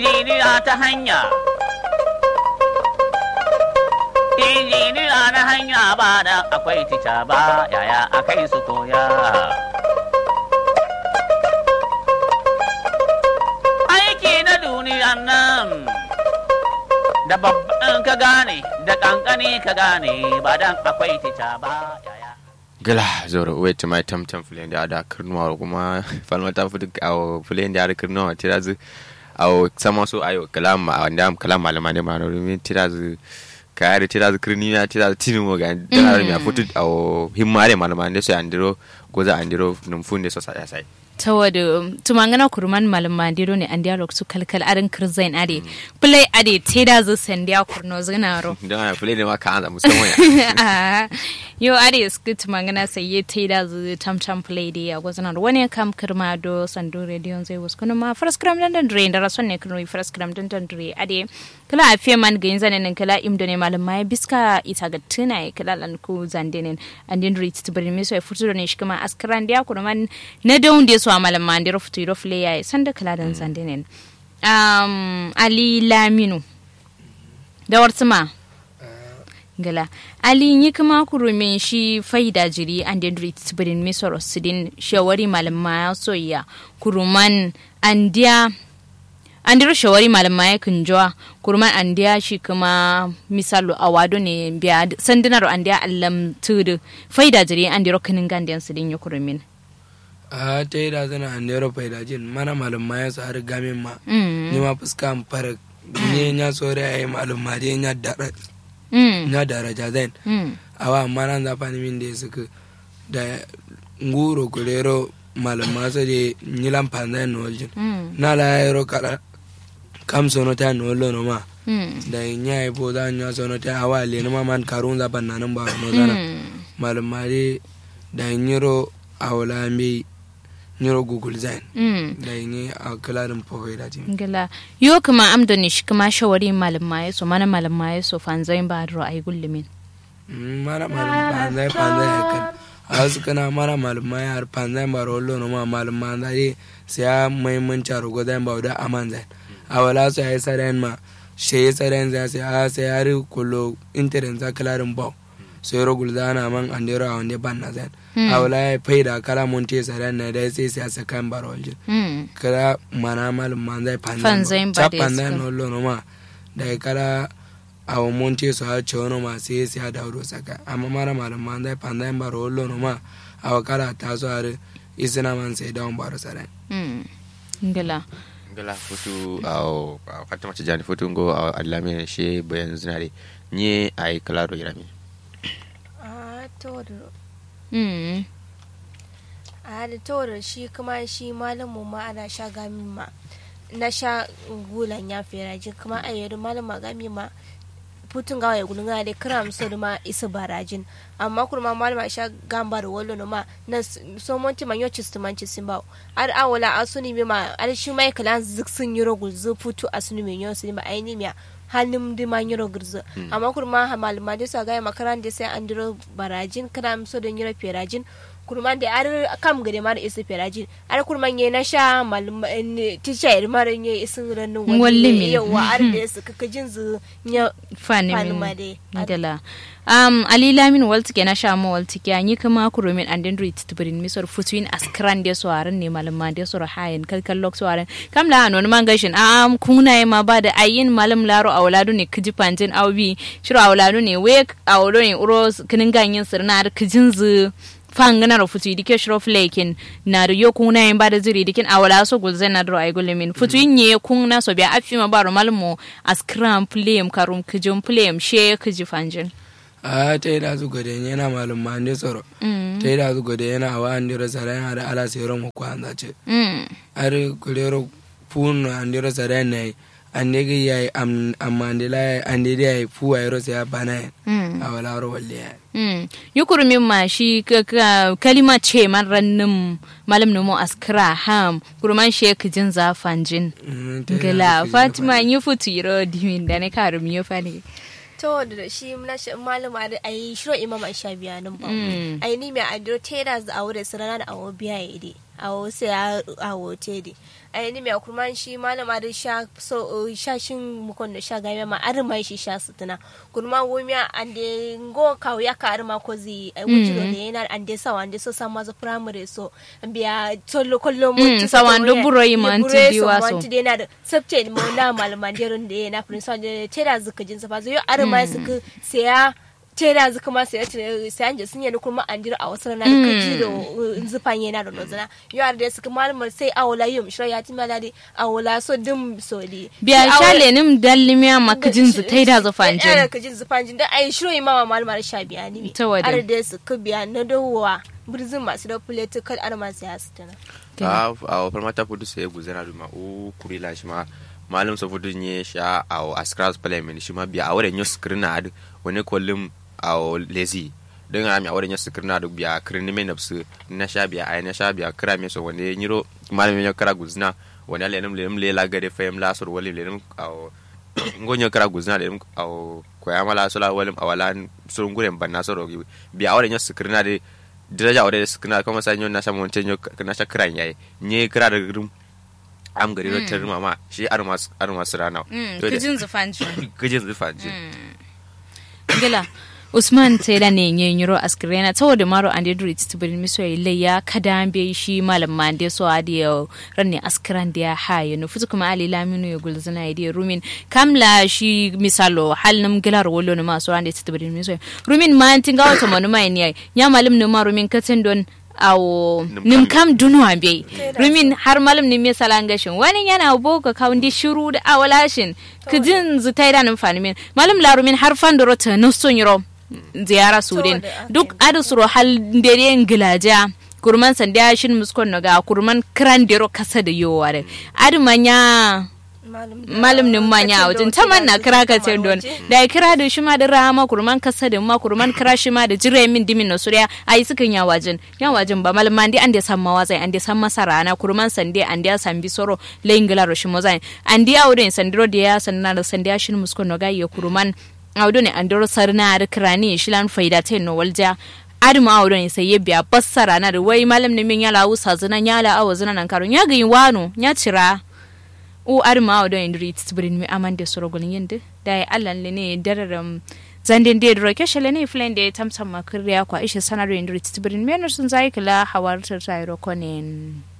injiniya ta hanya injiniya na hanya ba da akwai tica ba yaya akai su koya aiki na duniyan nan da babban ka gane da kankani ka gane ba dan akwai tica ba yaya gala zoro wait my tam tam fulen da ada kirnuwa kuma falma ta fudu awo fulen da ada kirnuwa tirazu awo sama so ayo kalam wanda kalam malama ne ma no min tirazu kayari tirazu kirniya tirazu tinu mo ga dara mi futu awo himmare malama ne so andiro goza andiro num funde so sa sai tawada tumangana kurman malam mandiro ne an dialog su kalkal arin kirzain ade play ade teda zo sandiya kurno zinaro dan fulen ne ma ka an musamman ya yo ade sku tumangana sai ye teda zo tam tam play de ya gozana wani kam kirma do sandu radio zai was kuno ma first gram dan dan dre da rason ne kuno first gram dan dan dre ade kala a fiye man gayin zanen nan kala imdo ne malam mai biska ita ga tuna kala lan ku zandenen and then reach to bari mi so e futu ne shi kuma askran dia kuno man na daun de so a malam mandiro futu ro fle ya sanda kala dan zandenen um ali laminu da wartsuma gala ali yi kuma kurumin shi faida jiri and then reach to bari mi so sidin shawari malam ma soyya kuruman andiya an dira shawari malama ya kunjowa kurman an diya shi kuma misalu a wado ne biya sandunar an diya allam tudu faida jiri an dira kanin gandiyan su din ya kurumin a ta yi da zana an dero faida jin mana malama ya sa har gamin ma ni ma fuska an fara ne ya sore ya yi malama da ya dara ya daraja zan awa amma nan zafa ni min da ya suka da nguro kulero malama sa de nyilan panzai no waljin na la yaro kala kam sono ta no lo no ma da nya e bo da nya sono ta awa le no ma man karun za ban nan ba no zana malama de da nyiro awla mi nyiro google zain da yi a kalarin fawai da jin gala yo kuma amdo ne shi kuma shawari malama ya so mana malama ya so fanzai ba ro ai gullumin mana malama panzai panzai ya kan a wasu kana mara malama ya har panzai ba rollo no ma malama da ye sai ya muhimmanci a rogo zai ba da aman zai a wala su ya yi saren ma shi ya saren zai sai a sai ya ri kullo intanet za kalarin bau sai rogul za na man an dero a wanda ban na zai a wala ya fai da kala mun te saren na da sai sai a sakan ba roljin kala mana malama zai Panzai panzai ba ba da panzai iska. no lo no ma da kala a monte su ha ce wani ma sai sai da wuro saka amma mara malama zai panzai ba rollo no ma a wakala ta so har isina man sai da baro saren gala gala futu awo fatima tijani futu ngo awo alame she bayan zinare nye ai kalaro irami a to da mm a da to da shi kuma shi malamu ma ana sha gami ma na sha gulan ya fera jin kuma a yadda malama gami ma putun gawa ya gulun da kram so da ma isa barajin amma kuma malama sha gamba da wallo no ma na s- so monti man yochi stu manci simba ar awala asuni mi ma ar shi mai kalan zik sun yiro gulzu putu asuni mi yosi ma aini mi hannun di man yiro gulzu amma kuma ha malama da sa ga makaran da sai an diro barajin kram so da yiro ferajin kurman da ar kam gade mar isa ferajin ar kurman ye na sha malama tisha ir mar ye isin rannu Walli min. yawa ar da su kaka jin zu nya fani Fanima min dai. gala um ali lamin waltike na shamo waltike anyi kuma kurumin and then read to bring misor futuin askran de so aran ne malama de so hayen kalkal lok so aran kam la non man gashin am kuna ma ba da ayin malam laro awladu ne kiji pantin awbi shiro awladu ne we awlo ne uro kinin ganyin sirna ar kijin zu fangana ro futu dike shiro flekin na da yo kuna yin bada ziri dikin awala so gulze na do ay gulemin futu nye kun na so biya afi ma baro malmo askram plem karum kijum plem she kiji fanjin a ta yi da su gode yana malum ma ne tsoro ta yi da su gode yana awa an dira saren har ala sai ran ko an zace mm har kulero pun an dira saren ne an ne ga yayi am amma ne la an ne da yayi fu ay ro sai ya bana mm a wala ro walle ya mm yukuru min ma shi ka- ka- kalima ce man rannin malam numo askra ham kurman she kijin za fanjin gala fatima yi futu yiro dimin da ne karum yo fani to da shi na shi malama da ayi shiro imam an sha biya nan ba ai ni mai adiro tera za a wurin sarana da awo biya ya ide a wasu ya a wote di a yi mai kurman shi malama da sha so sha shin mukon da sha game ma ar mai shi sha sutuna kurman womiya an de ngo kawo ya ka ar ma ko zi ai wujiro ne yana an de sawa an de so sama za primary so biya tollo kollo mo Mm, sawan do buro yi ma anti diwa so. anti de na da sabte mo na malaman de ron de na prince de tera zuka jin safa zo yo ar mai suka sai ya tera zuka ma sai sai an je sun yi kuma an jira a wasu rana da kaji da zufan yana da nozana yo ar de suka malamar sai awola yum shira ya ti malade awola so dum so di biya shale nim dallimiya makajin zu taida zu fanjin fanjin kajin zufanjin da ai shiro yi mama malamar sha biya ni Ta wadin. ar de suka biya na dawowa birzin masu da political arma sai su tana a a farmata fudu sai guzana duma o kurila shi ma malum sa fudu nye sha a askras parliament shi ma biya a wurin yus kirna ad wani kollum a lezi don a mi a wurin yus kirna ad biya kirni me nafsu na sha biya ai na sha biya kira me so wani nyiro malum yo kara guzna wani lenum lenum le la gade fayem la sur wali lenum a ngonyo kara guzna lenum a ko ya mala sola walim awala surun guren banna soro biya a wurin yus kirna de diraja wadda su kana kuma sanyo na samu wancan yau na sha kiran yayi nye kira da gurin am gari rotar mama shi armas armas rana kajin zu fanjin kajin zufa ji gila usman sai da ne yin yiro askrena saboda maro an da duri titibirin miso ile ya kada be shi malam man da so adi ya ranne askran da ya haye no futu kuma ali laminu ya gulzana ya rumin kamla shi misalo hal nam gilar wolo no maso an da titibirin miso rumin man tinga wata manu mai ne ya malam no ma rumin katin don awo nim kam dunu ambe rumin har malam nim ya salan gashin wani yana boga kawundi shiru da awalashin kijin zutai da numfani min malam la rumin har fandoro ta nusun yiro ziyara sudin duk adu suro hal dere gilaja kurman sanda shin muskon naga kurman kran dero kasa da yowa da adu manya malam nin manya wajen ta man na kira ka ce don da ya kira da shi ma da rama kurman kasa da ma kurman kira shi ma da jire min dimin na suriya ayi sukan ya wajen ya wajen ba malam man an da san mawazai an da san masara na kurman sande an da san bisoro layin gila shi mozai an da aure sandiro da ya sanna da sanda shin muskon naga ya kurman audu ne an doro sarna da kirani shilan faida ta no walja aduma audu ne sai ya biya bassara na da wai malam ne min yala usa zina yala awo zina nan karon ya ga wano ya cira u aduma audu ne rit tibrin mi amande sorogolin yende da ya allan le ne dararam zandin da da roke shele ne flen da tamtam makriya kwa ishe sanaro rit tibrin mi sun zai kala hawar ta tayro konen